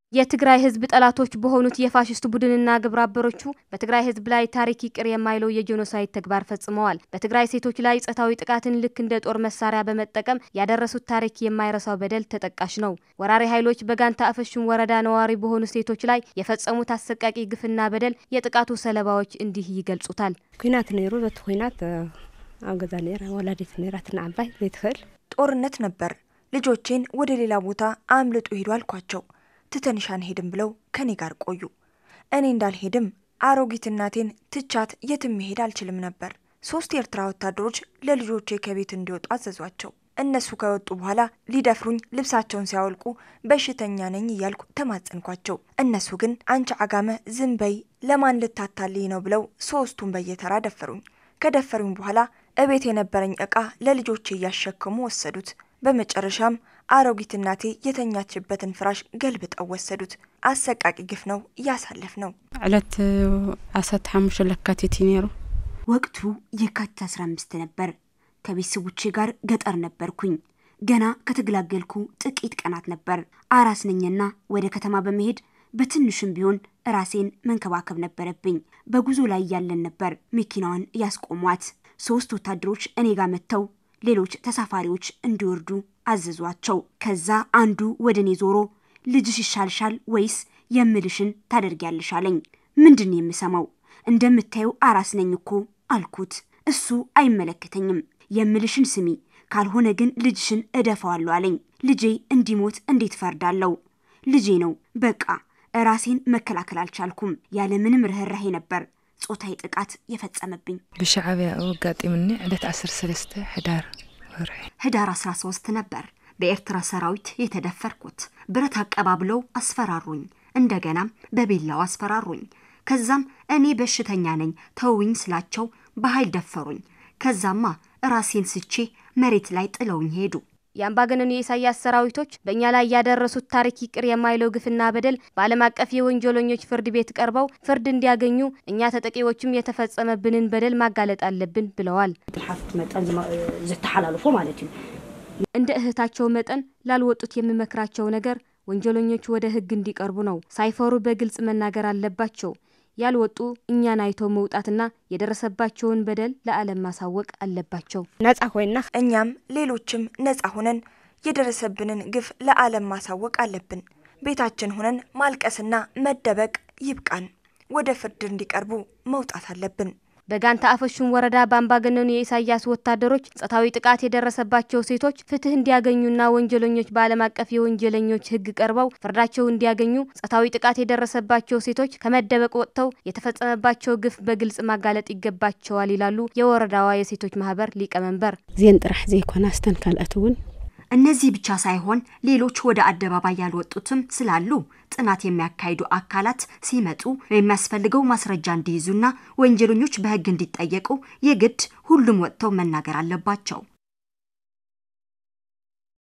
የትግራይ ህዝብ ጠላቶች በሆኑት የፋሽስት ቡድንና ግብረ አበሮቹ በትግራይ ህዝብ ላይ ታሪክ ይቅር የማይለው የጄኖሳይድ ተግባር ፈጽመዋል። በትግራይ ሴቶች ላይ ጾታዊ ጥቃትን ልክ እንደ ጦር መሳሪያ በመጠቀም ያደረሱት ታሪክ የማይረሳው በደል ተጠቃሽ ነው። ወራሪ ኃይሎች በጋንታ አፈሹም ወረዳ ነዋሪ በሆኑ ሴቶች ላይ የፈጸሙት አሰቃቂ ግፍና በደል የጥቃቱ ሰለባዎች እንዲህ ይገልጹታል። ኩናት ነይሩ በቲ ኩናት ኣብ ገዛ ነራ ወላዲት ነራ ትንዓባይ ዘይትኽእል ጦርነት ነበር። ልጆቼን ወደ ሌላ ቦታ አምልጡ ሂዱ አልኳቸው። ትተንሽ አንሄድም ብለው ከኔ ጋር ቆዩ። እኔ እንዳልሄድም አሮጊት እናቴን ትቻት የትም መሄድ አልችልም ነበር። ሶስት የኤርትራ ወታደሮች ለልጆቼ ከቤት እንዲወጡ አዘዟቸው። እነሱ ከወጡ በኋላ ሊደፍሩኝ ልብሳቸውን ሲያወልቁ በሽተኛ ነኝ እያልኩ ተማጸንኳቸው። እነሱ ግን አንቺ አጋመ ዝም በይ፣ ለማን ልታታልይ ነው ብለው ሶስቱን በየተራ ደፈሩኝ። ከደፈሩኝ በኋላ እቤት የነበረኝ ዕቃ ለልጆቼ እያሸከሙ ወሰዱት። በመጨረሻም አሮጊት እናቴ የተኛችበትን ፍራሽ ገልብጠው ወሰዱት። አሰቃቂ ግፍ ነው እያሳለፍ ነው። ዕለት ዓሰርተ ሓሙሽተ ለካቲት እዩ ነይሩ። ወቅቱ የካቲት 15 ነበር። ከቤተሰቦቼ ጋር ገጠር ነበርኩኝ። ገና ከተገላገልኩ ጥቂት ቀናት ነበር። አራስ ነኝና ወደ ከተማ በመሄድ በትንሹም ቢሆን ራሴን መንከባከብ ነበረብኝ። በጉዞ ላይ ያለን ነበር መኪናዋን ያስቆሟት። ሶስት ወታደሮች እኔ ጋር መጥተው ሌሎች ተሳፋሪዎች እንዲወርዱ አዘዟቸው። ከዛ አንዱ ወደ እኔ ዞሮ ልጅሽ ይሻልሻል ወይስ የምልሽን ታደርጊያለሽ አለኝ። ምንድን የምሰማው? እንደምታየው አራስ ነኝ እኮ አልኩት። እሱ አይመለከተኝም፣ የምልሽን ስሚ፣ ካልሆነ ግን ልጅሽን እደፋዋለሁ አለኝ። ልጄ እንዲሞት እንዴት ፈርዳለሁ? ልጄ ነው። በቃ ራሴን መከላከል አልቻልኩም። ያለምንም ርኅራሄ ነበር ጾታዊ ጥቃት የፈጸመብኝ። ብሻዕብያ ኣጋጢምኒ ዕለት 13 ሕዳር ወርሒ ህዳር 13 ነበር በኤርትራ ሰራዊት የተደፈርኩት። ብረት አቀባብለው አስፈራሩኝ። እንደገናም በቢላው አስፈራሩኝ። ከዛም እኔ በሽተኛ ነኝ ተውኝ ስላቸው በኃይል ደፈሩኝ። ከዛማ ራሴን ስቼ መሬት ላይ ጥለውኝ ሄዱ። የአምባገነኑ የኢሳያስ ሰራዊቶች በእኛ ላይ ያደረሱት ታሪክ ይቅር የማይለው ግፍና በደል በዓለም አቀፍ የወንጀለኞች ፍርድ ቤት ቀርበው ፍርድ እንዲያገኙ እኛ ተጠቂዎችም የተፈጸመብንን በደል ማጋለጥ አለብን ብለዋል። ሓፍት መጠን ዝተሓላልፎ ማለት እዩ እንደ እህታቸው መጠን ላልወጡት የምመክራቸው ነገር ወንጀለኞች ወደ ሕግ እንዲቀርቡ ነው። ሳይፈሩ በግልጽ መናገር አለባቸው። ያልወጡ እኛን አይተው መውጣትና የደረሰባቸውን በደል ለዓለም ማሳወቅ አለባቸው። ነጻ ኮይና እኛም ሌሎችም ነጻ ሆነን የደረሰብንን ግፍ ለዓለም ማሳወቅ አለብን። ቤታችን ሆነን ማልቀስና መደበቅ ይብቃን። ወደ ፍርድ እንዲቀርቡ መውጣት አለብን። በጋንታ አፈሹም ወረዳ በአምባገነኑ የኢሳያስ ወታደሮች ጾታዊ ጥቃት የደረሰባቸው ሴቶች ፍትህ እንዲያገኙና ወንጀለኞች በዓለም አቀፍ የወንጀለኞች ሕግ ቀርበው ፍርዳቸው እንዲያገኙ ጾታዊ ጥቃት የደረሰባቸው ሴቶች ከመደበቅ ወጥተው የተፈጸመባቸው ግፍ በግልጽ ማጋለጥ ይገባቸዋል ይላሉ የወረዳዋ የሴቶች ማህበር ሊቀመንበር። እዚአን ጥራሕ ዘይኮና ስተን ካልኦት እውን እነዚህ ብቻ ሳይሆን ሌሎች ወደ አደባባይ ያልወጡትም ስላሉ ጥናት የሚያካሂዱ አካላት ሲመጡ የሚያስፈልገው ማስረጃ እንዲይዙና ወንጀለኞች በሕግ እንዲጠየቁ የግድ ሁሉም ወጥተው መናገር አለባቸው።